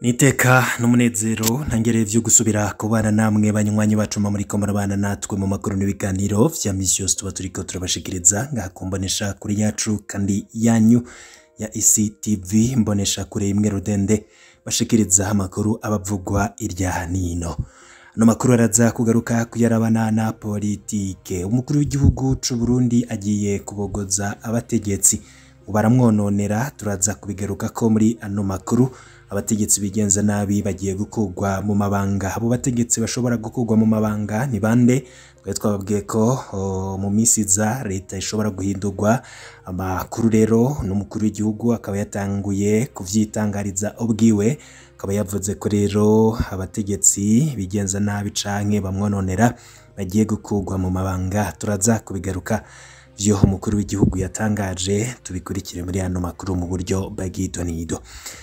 niteka n'umunezero ntangereye vyo gusubira kubana namwe banywanyi bacu mba muriko murabana natwe mu makuru n'ibiganiro vya misi yose tuba turiko turabashikiriza ngaha ku mbonesha kuri yacu kandi yanyu ya ICTV mbonesha kure imwe rudende bashikiriza amakuru abavugwa irya nino ano makuru araza kugaruka kuyarabana na politike umukuru w'igihugu c'u Burundi agiye kubogoza abategetsi baramwononera turaza kubigarukako muri ano makuru abategetsi bigenza nabi bagiye gukurwa mu mabanga abo bategetsi bashobora gukurwa mu mabanga ni bande twari twababwiye ko o, mu minsi iza leta ishobora guhindurwa amakuru rero n'umukuru w'igihugu akaba yatanguye kuvyitangariza ubwiwe akaba yavuze ko rero abategetsi bigenza nabi canke bamwononera bagiye gukurwa mu mabanga turaza kubigaruka vyo umukuru w'igihugu yatangaje tubikurikire muri ano makuru mu buryo bw'idonido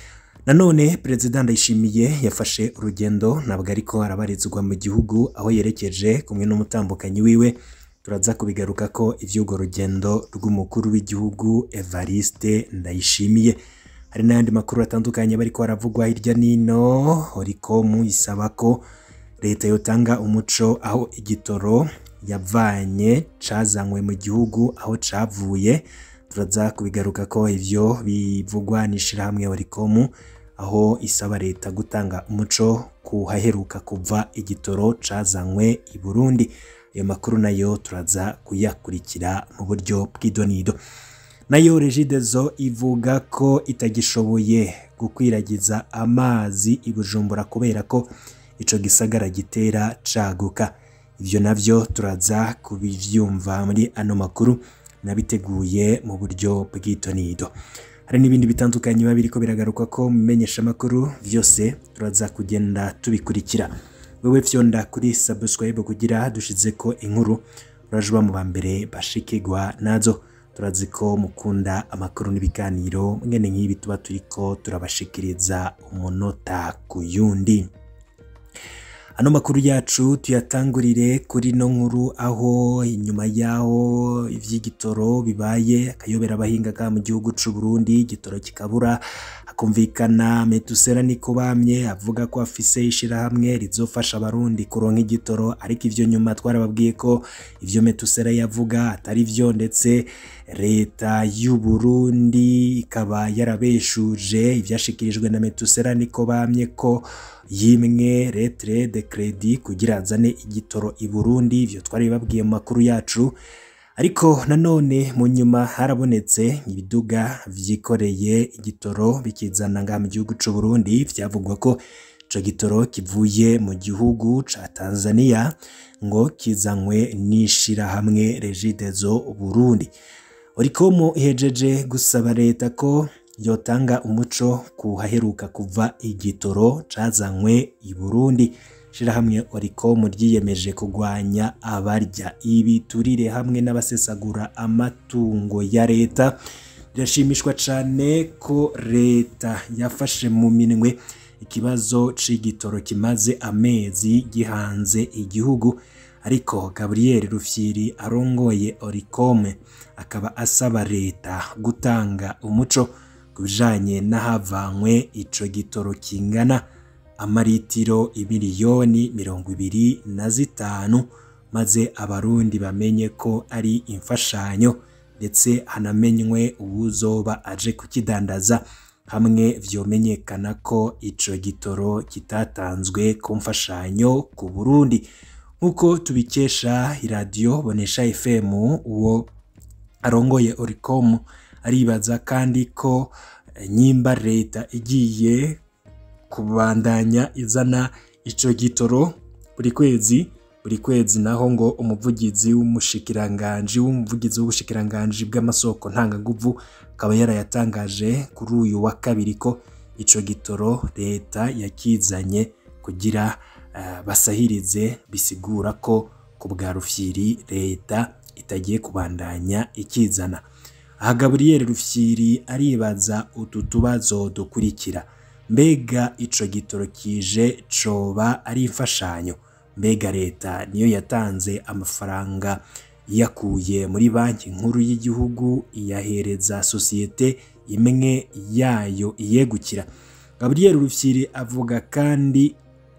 nanone perezida ndayishimiye yafashe urugendo ntabwo ariko arabarizwa mu gihugu aho yerekeje kumwe n'umutambukanyi wiwe turaza kubigaruka ko ivy'urwo rugendo rw'umukuru w'igihugu evariste ndayishimiye hari n'ayandi makuru atandukanye bariko baravugwa hirya nino orikomu isaba ko leta yotanga umuco aho igitoro yavanye cazanywe mu gihugu aho cavuye turaza kubigaruka ko ivyo bivugwa n'ishirahamwe orikomu aho isaba leta gutanga umuco ku haheruka kuva igitoro cazanywe i Burundi ayo makuru nayo turaza kuyakurikira mu buryo bw'idonido nayo regidezo ivuga ko itagishoboye gukwiragiza amazi i Bujumbura kubera ko ico gisagara gitera caguka ivyo navyo turaza kubivyumva muri ano makuru nabiteguye mu buryo bw'idonido hari n'ibindi bitandukanye biba biriko biragaruka ko mumenyesha amakuru vyose turaza kugenda tubikurikira wewe vyonda kuri subscribe kugira dushize ko inkuru urajuba mu bambere bashikirwa nazo turazi ko mukunda amakuru n'ibiganiro mwene nk'ibi tuba turiko turabashikiriza umunota ku yundi ano makuru yacu tuyatangurire kuri no nkuru aho inyuma yaho ivy'igitoro bibaye akayobera abahingaga mu gihugu c'u Burundi igitoro kikabura hakumvikana Metusera niko bamye avuga ko afise ishirahamwe rizofasha abarundi kuronka igitoro ariko ivyo nyuma twarababwiye ko ivyo Metusera yavuga atari vyo ndetse leta y'u Burundi ikaba yarabeshuje ivyashikirijwe na Metusera niko bamye ko yimwe retre de credit kugira azane igitoro i Burundi ivyo twari babwiye mu makuru yacu ariko nanone mu nyuma harabonetse ibiduga vyikoreye igitoro bikizana nga mu gihugu c'u Burundi vyavugwa ko ico gitoro kivuye mu gihugu ca Tanzania ngo kizanywe n'ishirahamwe Regideso Burundi Orikomo ihejeje gusaba leta ko yotanga umuco ku haheruka kuva igitoro cazanywe i Burundi shirahamwe Oricom ryiyemeje kugwanya abarya ibiturire hamwe n'abasesagura amatungo ya leta rirashimishwa cane ko leta yafashe mu minwe ikibazo c'igitoro kimaze amezi gihanze igihugu ariko Gabriel Rufyiri arongoye Oricom akaba asaba leta gutanga umuco kubijanye n'ahavanywe ico gitoro kingana amaritiro imiliyoni mirongo ibiri na zitanu maze abarundi bamenye ko ari imfashanyo ndetse hanamenywe uwuzoba aje kukidandaza hamwe vyomenyekana ko ico gitoro kitatanzwe ku mfashanyo ku Burundi nk'uko tubikesha iradiyo bonesha FM uwo arongoye Oricom aribaza kandi ko nyimba leta igiye kubandanya izana ico gitoro buri kwezi buri kwezi naho ngo umuvugizi w'umushikiranganji w'umuvugizi w'ubushikiranganji bw'amasoko ntangaguvu akaba yarayatangaje kuri uyu wa kabiri ko ico gitoro leta yakizanye kugira uh, basahirize bisigura ko ku bwa rufyiri leta itagiye kubandanya ikizana aha Gabriel Rufyiri aribaza utu tubazo dukurikira mbega ico gitoro kije coba ari imfashanyo mbega leta niyo yatanze amafaranga yakuye muri banki nkuru y'igihugu iyahereza sosiyete imwe yayo iyegukira Gabriel Rufyiri avuga kandi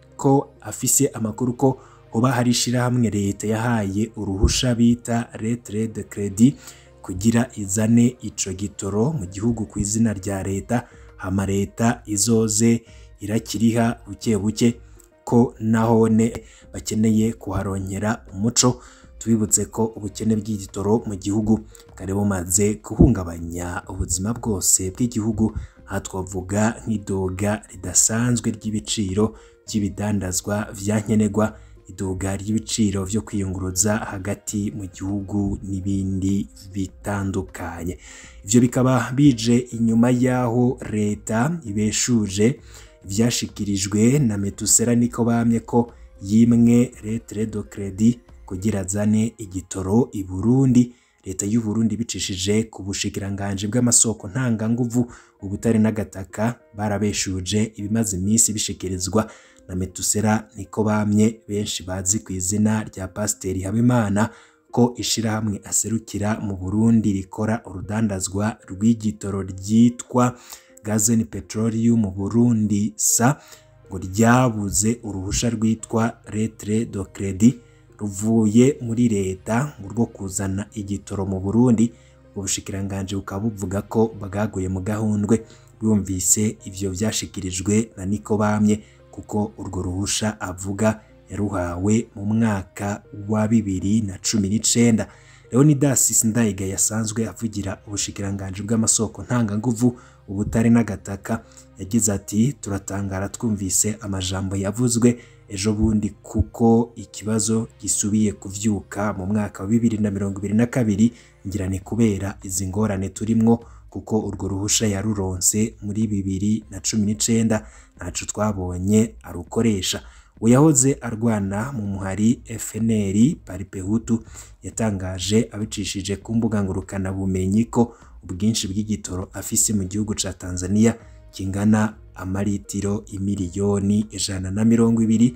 ko afise amakuru ko hoba hari ishirahamwe leta yahaye uruhusha bita lettre de credit kugira izane ico gitoro mu gihugu ku izina rya leta hama leta izoze irakiriha buke buke ko nahone bakeneye kuharongera umuco tubibutse ko ubukene bw'igitoro mu gihugu bwari bumaze guhungabanya ubuzima bwose bw'igihugu aha twavuga nk'iduga ridasanzwe ry'ibiciro by'ibidandazwa vya nkenerwa iduga ry'ibiciro vyo kwiyunguruza hagati mu gihugu n'ibindi bitandukanye ivyo bikaba bije inyuma y'aho leta ibeshuje ivyashikirijwe na metusera niko bamye ko yimwe lettre de credit kugira azane igitoro i Burundi leta y'u Burundi bicishije ku bushikiranganje bw'amasoko ntanganguvu ubutare n'agataka barabeshuje ibimaze iminsi bishikirizwa na metusera niko bamye benshi bazi ku izina rya pasiteri habimana ko ishirahamwe aserukira mu burundi rikora urudandazwa rw'igitoro ryitwa gazen petroleum mu burundi sa ngo ryabuze uruhusha rwitwa lettre de credit ruvuye muri leta ngo rwo kuzana igitoro mu burundi ubushikiranganje bukaba buvuga ko bwaguye mu gahundwe bwumvise ivyo vyashikirijwe na niko bamye kuko urwo ruhusha avuga yaruhawe mu mwaka wa bibiri na cumi n'icenda leonidas sindayiga yasanzwe avugira ubushikiranganje bw'amasoko ntanganguvu ubutare n'agataka yagize ati turatangara twumvise amajambo yavuzwe ejo bundi kuko ikibazo gisubiye kuvyuka mu mwaka wa bibiri na mirongo ibiri na kabiri ngira ni kubera izi ngorane turimwo kuko urwo ruhusha yaruronse muri bibiri na cumi n'icenda ntaco twabonye arukoresha uyahoze arwana mu muhari FNL Paripehutu yatangaje abicishije ku mbuga ngurukana bumenyi ko ubwinshi bw'igitoro afise mu gihugu ca Tanzania kingana amaritiro imiliyoni ijana na mirongo ibiri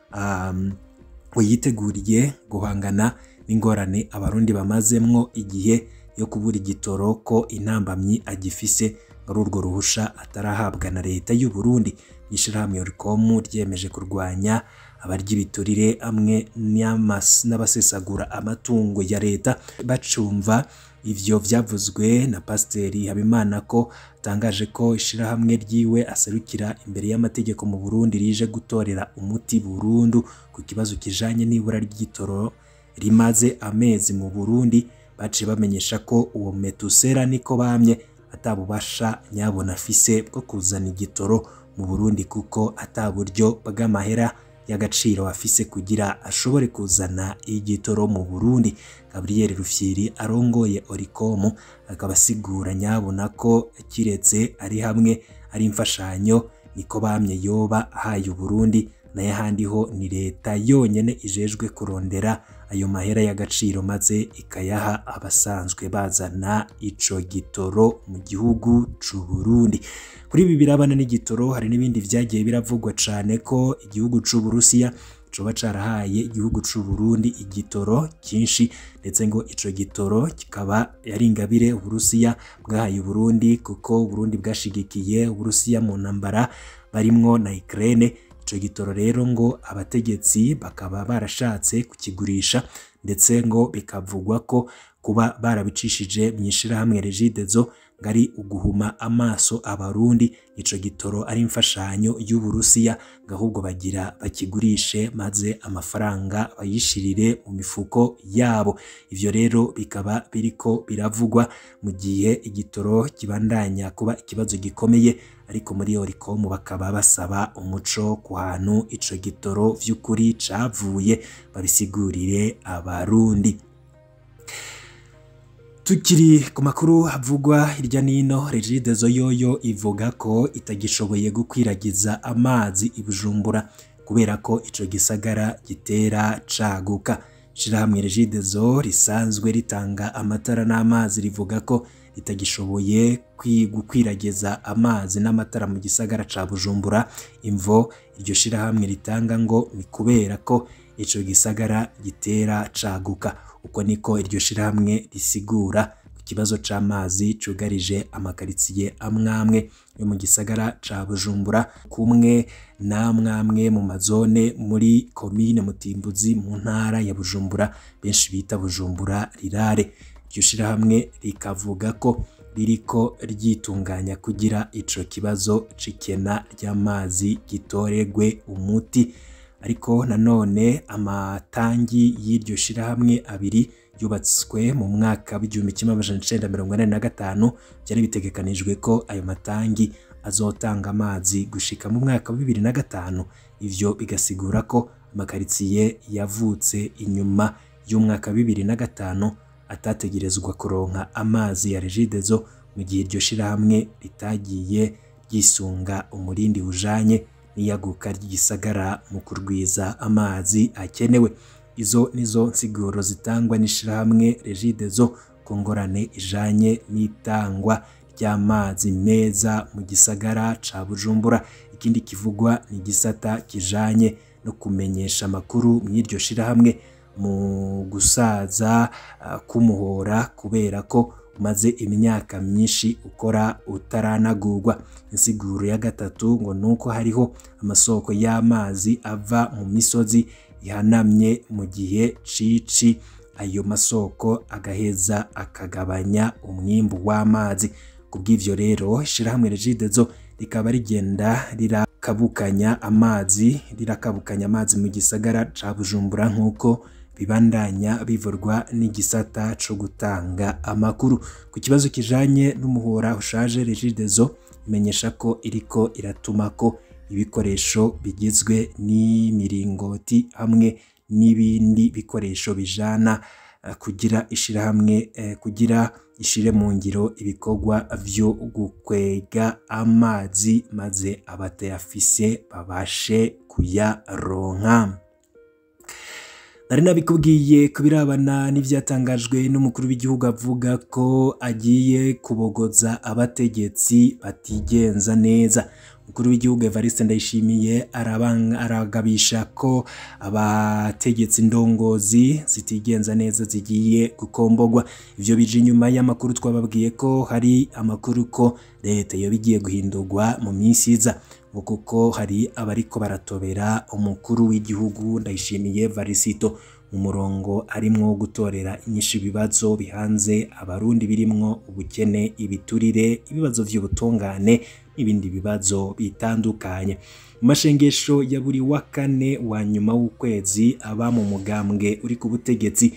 um, yiteguriye guhangana n'ingorane abarundi bamazemwo igihe yo kubura igitoro ko intambamyi agifise ari urwo ruhusha atarahabwa na leta y'u Burundi ishirahamwe Oricom ryemeje kurwanya abarya ibiturire amwe n'abasesagura amatungo ya leta bacumva ivyo vyavuzwe na pasiteri Habimana ko atangaje ko ishirahamwe ryiwe aserukira imbere y'amategeko mu Burundi rije gutorera umuti burundu ku kibazo kijanye n'ibura ry'igitoro rimaze amezi mu Burundi baciye bamenyesha ko uwo metusera niko bamye atabubasha nyabona afise bwo kuzana igitoro mu Burundi kuko ataburyo bw'amahera y'agaciro afise kugira ashobore kuzana igitoro mu Burundi Gabriel Rufyiri arongoye Oricom akaba asigura nyabona ko kiretse ari hamwe ari imfashanyo niko bamye yoba ahaye Burundi naye ahandi ho ni leta yonyene ijejwe kurondera ayo mahera y'agaciro maze ikayaha abasanzwe bazana ico gitoro mu gihugu c'u Burundi kuri ibi birabana n'igitoro hari n'ibindi vyagiye biravugwa cane ko igihugu c'u Burusiya coba carahaye igihugu c'u Burundi igitoro cyinshi ndetse ngo ico gitoro kikaba yari ingabire Uburusiya bwahaye Burundi kuko Burundi bwashigikiye Uburusiya mu ntambara barimwo na Ukraine ico gitoro rero ngo abategetsi bakaba barashatse kukigurisha ndetse ngo bikavugwa ko kuba barabicishije mu ishirahamwe Regidezo ngari uguhuma amaso abarundi ico gitoro ari imfashanyo y'Uburusiya gahubwo bagira bakigurishe maze amafaranga bayishirire mu mifuko yabo ivyo rero bikaba biriko biravugwa mu gihe igitoro kibandanya kuba ikibazo gikomeye ariko muri Oricom bakaba basaba umuco ku hantu ico gitoro vy'ukuri cavuye babisigurire abarundi tukiri ku makuru havugwa hirya nino Regidezo yoyo ivuga ko itagishoboye gukwiragiza amazi i Bujumbura kubera ko ico gisagara gitera caguka shirahamwe Regidezo risanzwe ritanga amatara n'amazi rivuga ko ritagishoboye gukwiragiza amazi n'amatara mu gisagara ca Bujumbura imvo iryo shirahamwe ritanga ngo ni kubera ko ico gisagara gitera caguka uko niko iryo shirahamwe risigura ku ikibazo c'amazi cugarije amakaritsiye amwamwe yo mu gisagara ca Bujumbura kumwe namwamwe mu mazone muri komine Mutimbuzi mu ntara ya Bujumbura benshi bita Bujumbura rirare iryo shirahamwe rikavuga ko ririko ryitunganya kugira ico kibazo c'ikena ry'amazi gitoregwe umuti ariko nanone amatangi y'iryo shirahamwe abiri yubatswe mu mwaka w'igihumbi kimwe amajana icenda mirongo ine na gatanu byari bitegekanijwe ko ayo matangi azotanga amazi gushika mu mwaka wa bibiri na gatanu ivyo bigasigura ko amakaritsiye yavutse inyuma y'umwaka wa bibiri na gatanu atategerezwa kuronka amazi ya regidezo mu gihe iryo shirahamwe ritagiye ryisunga umurindi ujanye n'iyaguka ry'igisagara mu kurwiza amazi akenewe izo nizo nsiguro zitangwa n'ishirahamwe regidezo ku ngorane ijanye n'itangwa ry'amazi meza mu gisagara ca Bujumbura ikindi kivugwa ni igisata kijanye no kumenyesha amakuru mw'iryo shirahamwe mu gusaza uh, kumuhora kubera ko umaze imyaka myinshi ukora utaranagurwa insiguro ya gatatu ngo nuko hariho amasoko y'amazi ava mu misozi ihanamye mu gihe cici ayo masoko agaheza akagabanya umwimbu w'amazi kubw'ivyo rero ishirahamwe regidezo rikaba rigenda rirakabukanya amazi rirakabukanya amazi mu gisagara ca Bujumbura nk'uko bibandanya bivurwa n'igisata co gutanga amakuru ku kibazo kijanye n'umuhora ushaje regidezo imenyesha ko iriko iratuma ko ibikoresho bigizwe n'imiringoti hamwe n'ibindi bikoresho bijana uh, kugira ishirahamwe uh, kugira ishire mu ngiro ibikorwa vyo gukwega amazi maze abatayafise babashe kuyaronka nari nabikubwiye kubirabana n'ivyatangajwe n'umukuru w'igihugu avuga ko agiye kubogoza abategetsi batigenza neza umukuru w'igihugu Evariste Ndayishimiye aragabisha ko abategetsi ndongozi zitigenza neza zigiye gukombogwa ivyo bije inyuma y'amakuru twababwiye ko hari amakuru ko leta yoba igiye guhindurwa mu minsi iza ngo kuko hari abariko baratobera umukuru w'igihugu Ndayishimiye Varisito mu murongo arimwo gutorera inyishu ibibazo bihanze abarundi birimwo ubukene ibiturire ibibazo vy'ubutungane n'ibindi bibazo bitandukanye mu mashengesho ya buri wa kane wa nyuma w'ukwezi aba mu mugambwe uri ku butegetsi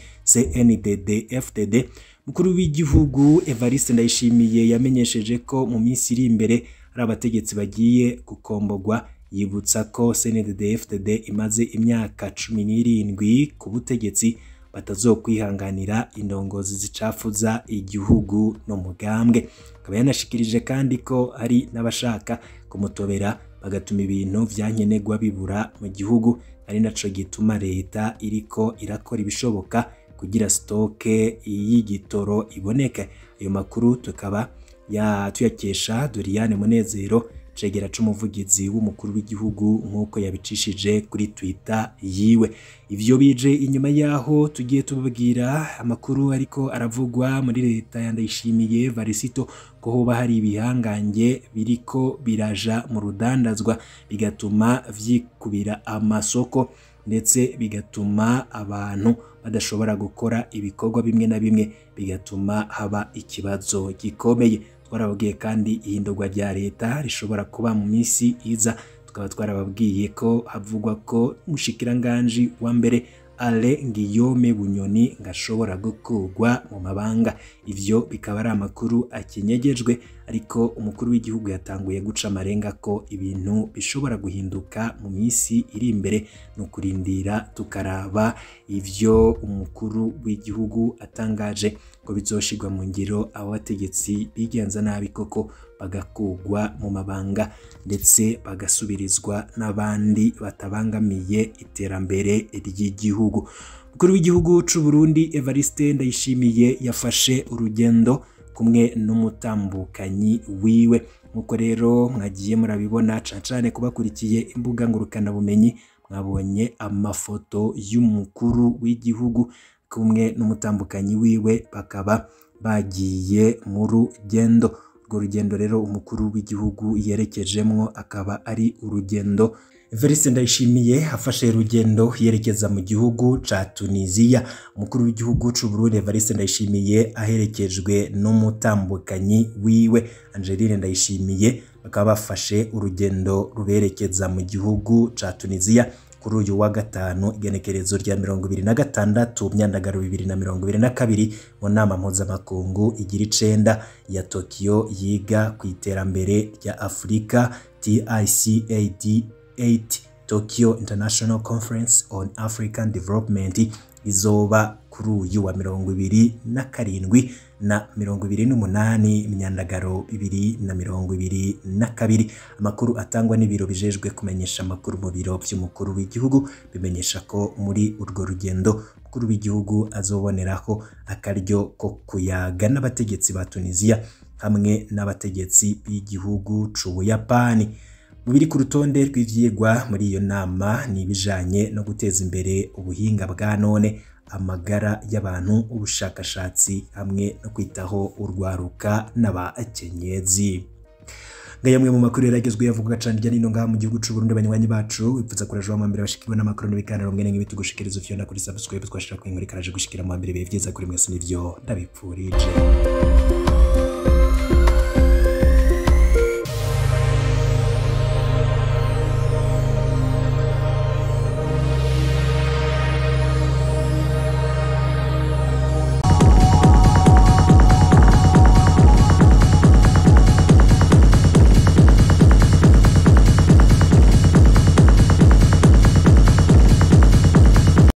CNDD FDD mukuru w'igihugu Evariste Ndayishimiye yamenyesheje ko mu minsi iri imbere hari abategetsi bagiye gukombogwa yibutsa ko CNDD FDD imaze imyaka cumi n'irindwi ku butegetsi batazokwihanganira indongozi zicafuza igihugu no mugambwe akaba yanashikirije kandi ko hari n'abashaka kumutobera bagatuma ibintu vyankenerwa bibura mu gihugu ari naco gituma leta iriko irakora ibishoboka kugira stoke y'igitoro iboneke ayo makuru tukaba tuyakesha Doriane Munezero cegera c'umuvugizi w'umukuru w'igihugu nk'uko yabicishije kuri Twitter yiwe ivyo bije inyuma yaho tugiye tubabwira amakuru ariko aravugwa muri leta ya Ndayishimiye Varisito ko hoba hari ibihangange biriko biraja mu rudandazwa bigatuma vyikubira amasoko ndetse bigatuma abantu badashobora gukora ibikorwa bimwe na bimwe bigatuma haba ikibazo gikomeye twarababwiye kandi ihindurwa rya leta rishobora kuba mu minsi iza tukaba twarababwiye ko havugwa ko umushikiranganji wa mbere Ale Ngiyome Bunyoni ngashobora gukurwa mu mabanga ivyo bikaba ari amakuru akinyegejwe ariko umukuru w'igihugu yatanguye guca amarenga ko ibintu bishobora guhinduka mu minsi iri imbere ni ukurindira tukaraba ivyo umukuru w'igihugu atangaje ko bizoshirwa mu ngiro abo bategetsi bigenza nabi koko bagakugwa mu mabanga ndetse bagasubirizwa n'abandi batabangamiye iterambere ry'igihugu umukuru w'igihugu c'u Burundi Evariste Ndayishimiye yafashe urugendo kumwe n'umutambukanyi wiwe nk'uko rero mwagiye murabibona cane cane kubakurikiye imbuga ngurukana bumenyi mwabonye amafoto y'umukuru w'igihugu kumwe n'umutambukanyi wiwe bakaba bagiye mu rugendo urwo rugendo rero umukuru w'igihugu yerekejemwo akaba ari urugendo Evariste Ndayishimiye afashe urugendo yerekeza mu gihugu ca Tunisia umukuru w'igihugu c'u Burundi Evariste Ndayishimiye aherekejwe n'umutambukanyi wiwe Angeline Ndayishimiye bakaba bafashe urugendo ruberekeza mu gihugu ca Tunisia kuri uyu wa gatanu igenekerezo rya mirongo ibiri na gatandatu myandagaro bibiri na mirongo ibiri na kabiri mu nama mpuzamakungu igira icenda ya Tokyo yiga ku iterambere rya Afurika TICAD 8 Tokyo International Conference on African Development izoba kuri uyu wa mirongo ibiri na karindwi na mirongo ibiri n'umunani imyandagaro bibiri na mirongo ibiri na kabiri amakuru atangwa n'ibiro bijejwe kumenyesha amakuru mu biro by'umukuru w'igihugu bimenyesha ko muri urwo rugendo umukuru w'igihugu azoboneraho akaryo ko kuyaga n'abategetsi ba Tunisia hamwe n'abategetsi b'igihugu c'Ubuyapani mu biri ku rutonde rw'ivyigwa muri iyo nama ni ibijanye no guteza imbere ubuhinga bwa none amagara y'abantu ubushakashatsi hamwe no kwitaho urwaruka n'abakenyezi ngayamwe mu makuru yaragezwe yavuga cyane rya nino ngaha mu gihugu c'u Burundi abanywanyi bacu wipfuza kuraje wa mbere bashikirwa n'amakuru n'ibiganiro mwene nk'ibi tugushikiriza ufyo kuri subscribe twashira ku inkuru ikaraje gushikira mu mbere bihe vyiza kuri mwese nivyo ndabipfurije